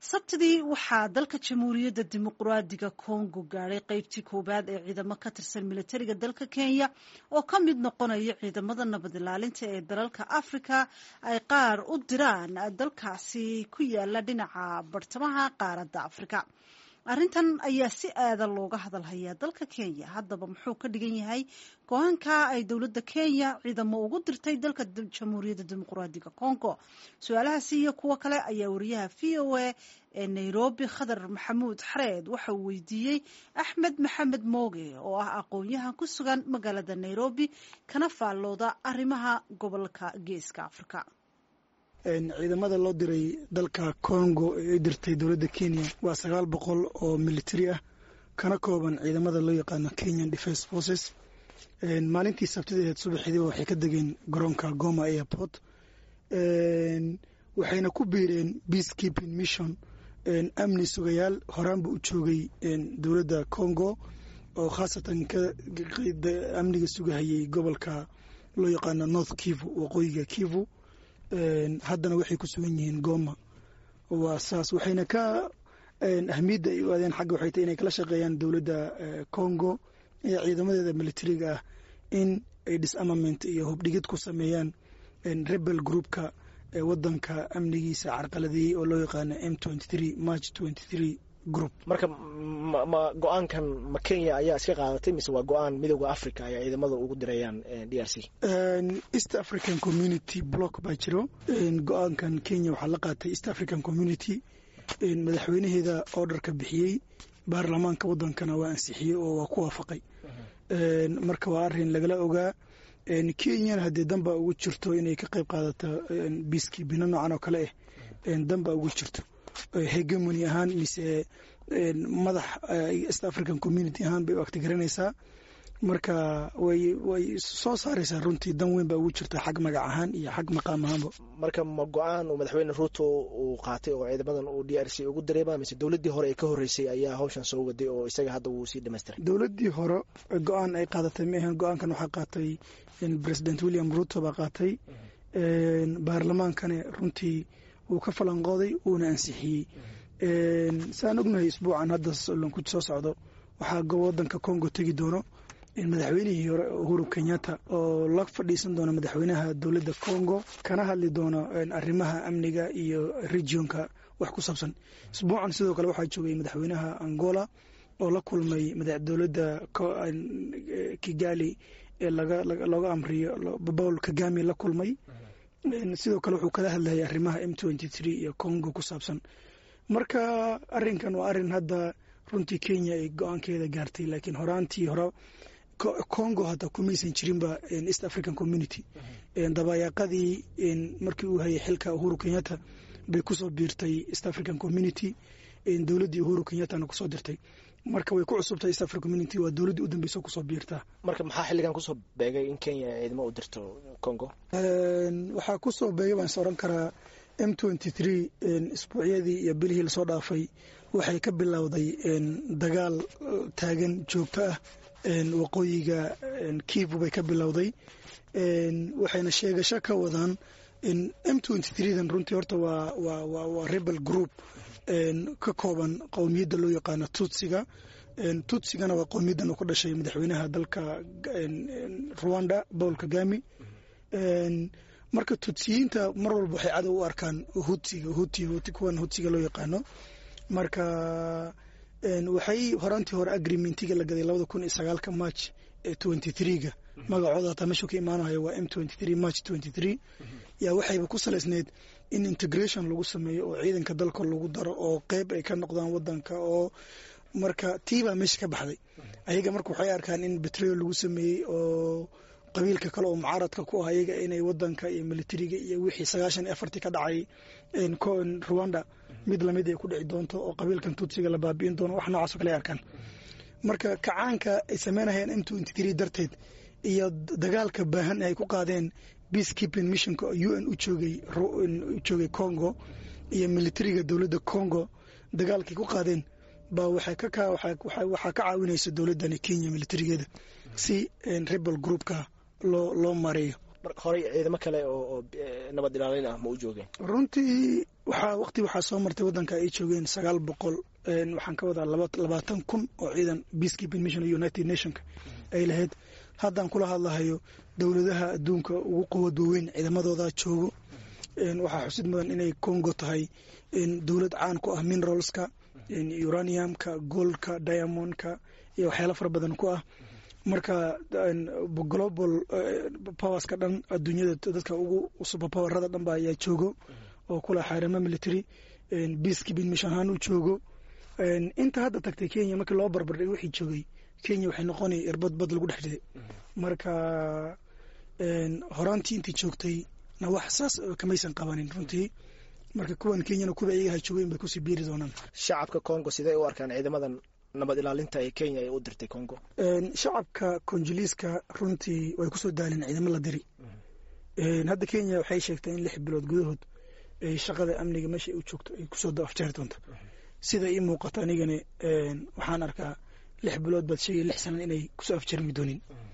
sabtidii waxaa dalka jamhuuriyadda dimuqraadiga kongo gaadhay qeybtii koowaad ee ciidamo ka tirsan militariga dalka kenya oo ka mid noqonaya ciidamada nabad ilaalinta ee dalalka afrika ay qaar u diraan dalkaasi ku yaala dhinaca bartamaha qaaradda afrika arrintan ayaa si aada looga hadalhayaa dalka kenya haddaba muxuu ka dhigan yahay go-aanka ay dowladda kenya ciidamo ugu dirtay dalka jamhuuriyadda dimuqraadiga congo su-aalahaasi iyo kuwo kale ayaa wariyaha v o a ee nairobi khadar maxamuud xareed waxa uu weydiiyey axmed maxamed mooge oo ah aqoon-yahan ku sugan magaalada nairobi kana faallooda arrimaha gobolka geeska afrika ciidamada loo diray dalka congo ee ay dirtay dowladda kenya waa sagaal boqol oo militari ah kana kooban ciidamada loo yaqaano kenyan defence forces maalintii sabtideed subaxdiiba waxay ka degeen garoonka goma airport waxayna ku biireen peace keeping mission amni sugayaal horaanba u joogay dowladda congo oo khaasatan amniga sugahayay gobolka loo yaqaano north kivu waqooyiga kivu haddana waxay ku sugan yihiin goma waa saas waxayna ka ahmiyadda ay u aadeen xagga waxay tahay inay kala shaqeeyaan dowladda congo ee ciidamadeeda militariga ah in ay disarmament iyo hubdhigid ku sameeyaan rebel groupka ee wadanka amnigiisa carqaladeeyey oo loo yaqaano m march group marka ma go-aankan ma kenya ayaa iska qaadatay mise waa go-aan midooda africa ay ciidamada ugu dirayaan d r c east african community block baa jiro go-aankan kenya waxaa la qaatay east african community madaxweynaheeda orderka bixiyey baarlamaanka wadankana waa ansixiyey oo waa ku waafaqay marka waa arin lagala ogaa kenyana haddee danbaa ugu jirto inay ka qayb qaadato biiskii bino noocan oo kale ah danbaa ugu jirto hegemony ahaan mise madax east african community ahaan bay u agtigaranaysaa marka way way soo saaraysaa runtii dan weyn baa ugu jirta xag magac ahaan iyo xag maqaam ahaanba marka ma go-aan uu madaxweyne ruuto uu qaatay oo ciidamadan uu d r c ugu dirayba mise dowladdii hore ee ka horreysay ayaa hawshan soo waday oo isaga hadda wuu sii dhamaystiray dowladdii hore go-aan ay qaadatay ma ahan go-aankan waxaa qaatay president william ruuto baa qaatay baarlamaankana runtii wuu ka falanqooday wuuna ansixiyey saan ognahay isbuucan hadda lanku soo socdo waxaa wadanka congo tegi doono madaxweynihii hore uhuru kenyatta oo la fadhiisan doona madaxweynaha dowladda congo kana hadli doono arrimaha amniga iyo regionka wax ku saabsan isbuucan sidoo kale waxaa joogay madaxweynaha angola oo la kulmay dowladda kigali ee looga amriyo paul kagame la kulmay sidoo kale wuxuu kala hadlayay arrimaha m iyo congo ku saabsan marka arinkan waa arin hadda runtii kenya ay go-aankeeda gaartay laakiin horaantii hore congo hata kumaysan jirinba east african community dabayaaqadii markii uu hayay xilka uhuru kenyatta bay kusoo biirtay east african community dowladdii uhuru kenyattana kusoo dirtay marka way ku cusubtahay east african community waa dowladdii u dambeysa kusoo biirtaa marka maxaa xilligan kusoo beegay in kenya ciidamo u dirto congo waxaa kusoo beegay baan is oran karaa m isbuucyadii iyo bilihii lasoo dhaafay waxay ka bilowday dagaal taagan joogto ah waqooyiga kivu bay ka bilowday waxayna sheegasho ka wadaan m dan runtii horta waa rebel group ka kooban qowmiyadda loo yaqaano tutsiga tutsigana waa qowmiyaddan uu ku dhashay madaxweynaha dalka rwanda paul kagame marka tutsiyiinta mar walba waxay cadow u arkaan hutiga huti huti kuwan hutiga loo yaqaano marka waxay horaantii hore agreementiga la gaday labada kun iyo sagaalka march ee twenty threega magacooda hataa meeshuu ka imaanayo waa m march yaa waxayba ku salaysneyd in integration lagu sameeyo oo ciidanka dalka lagu daro oo qeyb ay ka noqdaan wadanka oo marka tiibaa meesha ka baxday ayaga marka waxay arkaan in betrol lagu sameeyey oo qabiilka kale oo mucaaradka ku ah ayaga inay wadanka iyo militariga iyo wixii sagaashan iyo afartii ka dhacay rwanda mid lamid ay ku dhici doonto oo qabiilkan tutsiga la baabi'in doono wax noocaas oo kale ay arkaan marka kacaanka ay sameynayeen m darteed iyo dagaalka baahan ay ku qaadeen peace keeping missionka oo u n u joogay u joogay congo iyo militariga dowladda congo dagaalkay ku qaadeen baa waxaa ka caawinaysa dowladdani kenya militarigeeda si rebel groupka loo loo mareeyo horey ciidamo kale oo nabad ilaalin ah ma u joogeen runtii waxaa waqti waxaa soo martay waddanka ay joogeen sagaal boqol waxaan ka wadaa labaatan kun oo ciidan peacekeeping mission united nationka ay lahayd haddaan kula hadlahayo dowladaha adduunka ugu quwad waaweyn ciidamadooda joogo waxaa xusid mudan inay congo tahay dowlad caan ku ah mineralska uraniumka goldka diamondka iyo waxyaalo fara badan ku ah marka global powerska dhan adduunyada dadka ugu superpowerada dhan ba ayaa joogo oo kula xaarimo military peacekeeping mission ahaan u joogo inta hadda tagtay kenya markii loo barbardhay wixii joogay kenya waxay noqonaya irbad bad lagu dhex riday marka horaantii intii joogtay na wax saas kamaysan qabanin runtii marka kuwan kenyana kuwa iyaga joogeen bay kusii biiri doonaan shacabka congo sidee u arkaan ciidamadan nabad ilaalinta ee kenya ay u dirtay congo shacabka konjiliiska runtii way kusoo daaleen ciidamo la diri hadda kenya waxay sheegtay in lix bilood gudahood ay shaqada amniga meesha u joogto ay kusoo afjeeri doonto sida ii muuqato anigana waxaan arkaa lix bilood baad sheegay lix sanan inay kusoo afjarmi doonin